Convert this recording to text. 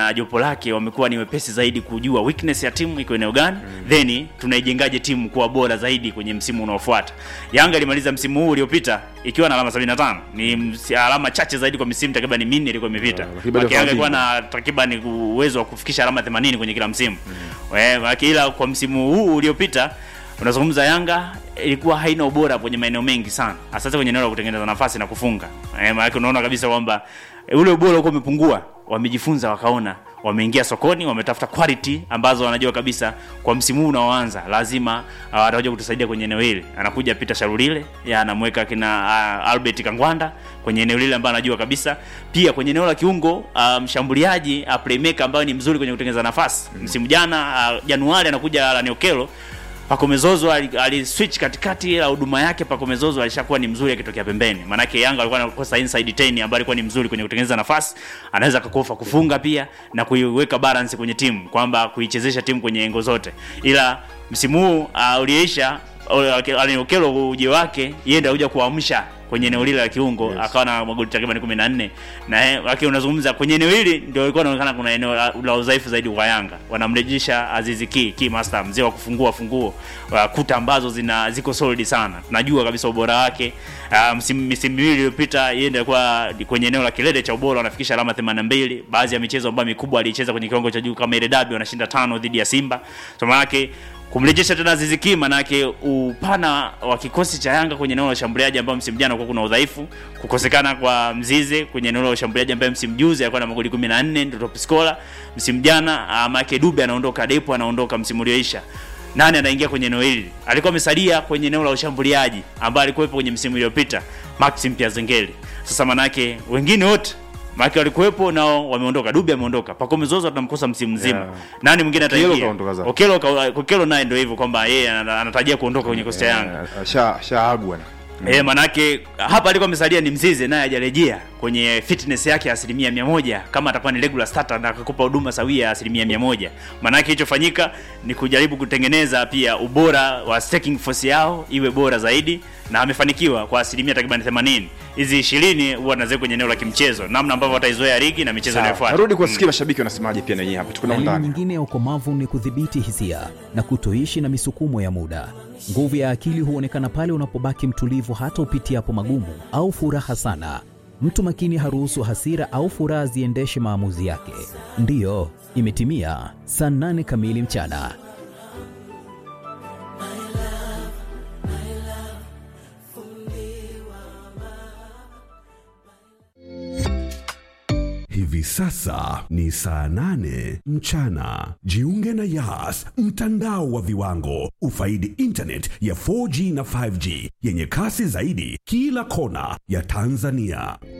na jopo lake wamekuwa ni wepesi zaidi kujua weakness ya timu iko eneo gani mm. then tunaijengaje timu kuwa bora zaidi kwenye msimu unaofuata yanga ilimaliza msimu huu uliopita ikiwa na alama 75 ni ms- alama chache zaidi kwa misimu takriban minne ilikuwa imepita Yeah, lakini bado Maki Yanga ilikuwa hawapingi. na takriban uwezo wa kufikisha alama 80 kwenye kila msimu mm. ila kwa msimu huu uliopita unazungumza Yanga ilikuwa haina ubora kwenye maeneo mengi sana, hasa kwenye eneo la kutengeneza nafasi na kufunga. Eh, maana unaona kabisa kwamba eh, ule ubora ulikuwa umepungua. Wamejifunza wakaona, wameingia sokoni, wametafuta quality ambazo wanajua kabisa kwa msimu huu unaoanza lazima uh, atakuja kutusaidia kwenye eneo hili. Anakuja Peter Sharulile, ya anamweka kina uh, Albert Kangwanda kwenye eneo lile ambayo anajua kabisa. Pia kwenye eneo la kiungo uh, mshambuliaji uh, playmaker ambaye ni mzuri kwenye kutengeneza nafasi. Msimu jana uh, Januari anakuja Alan Okello Pakomezozo ali, ali switch katikati ya huduma yake. Pakomezozo alishakuwa ni mzuri akitokea pembeni, maanake Yanga alikuwa anakosa inside 10 ambaye alikuwa ni mzuri kwenye kutengeneza nafasi, anaweza kakofa kufunga pia na kuiweka balance kwenye timu, kwamba kuichezesha timu kwenye engo zote. Ila msimu huu uh, uliisha Allen Okello uje wake yeye ndio kuja kuamsha kwenye eneo lile la kiungo Yes. akawa na magoli takriban 14 na eh, lakini unazungumza kwenye eneo hili ndio ilikuwa inaonekana kuna eneo la, la udhaifu zaidi kwa Yanga. Wanamrejesha Azizi Ki, Ki Master mzee wa kufungua funguo wa kuta ambazo zina ziko solid sana. Tunajua kabisa ubora wake. Uh, msimu misimu miwili iliyopita yeye ndio alikuwa kwenye eneo la kilele cha ubora anafikisha alama 82. Baadhi ya michezo ambayo mikubwa alicheza kwenye kiwango cha juu kama ile dabi wanashinda tano dhidi ya Simba. So maana yake kumrejesha tena Aziz Ki manake upana wa kikosi cha Yanga kwenye eneo la ushambuliaji ambao msimu jana kulikuwa kuna udhaifu, kukosekana kwa Mzize kwenye eneo la ushambuliaji ambaye msimu juzi alikuwa na magoli 14 ndio top scorer. Msimu jana uh, Make Dube anaondoka, Depo anaondoka msimu ulioisha. Nani anaingia kwenye eneo hili? Alikuwa amesalia kwenye eneo la ushambuliaji ambaye alikuwepo kwenye msimu uliopita, Maxim Piazengeli. Sasa manake wengine wote Maki walikuwepo nao wameondoka. Dube ameondoka. Pacome Zozo tunamkosa msimu mzima. Yeah. Nani mwingine Okello ataingia? kaondoka zake. Okello ka- Okello naye ndio hivyo kwamba yeye ana- anatarajia kuondoka kwenye kosti ya Yanga. Eh, sha shaagwa na Eh, manake hapa alikuwa amesalia ni Mzize naye hajarejea kwenye fitness yake ya asilimia mia moja kama atakuwa ni regular starter na akakupa huduma sawia ya asilimia mia moja. Manake kilichofanyika ni kujaribu kutengeneza pia ubora wa staking force yao iwe bora zaidi na amefanikiwa kwa asilimia takriban 80. Hizi 20 huwa anaweka kwenye eneo la kimchezo, namna ambavyo wataizoea ligi na michezo Sawa. inayofuata. narudi kuwasikia mashabiki wanasemaje pia na nyinyi hapa tuko nao Dalili ndani nyingine ya ukomavu ni kudhibiti hisia na kutoishi na misukumo ya muda. Nguvu ya akili huonekana pale unapobaki mtulivu hata upitiapo magumu au furaha sana. Mtu makini haruhusu hasira au furaha ziendeshe maamuzi yake. Ndiyo, imetimia saa nane kamili mchana. Hivi sasa ni saa nane mchana. Jiunge na Yas, mtandao wa viwango. Ufaidi internet ya 4G na 5G yenye kasi zaidi kila kona ya Tanzania.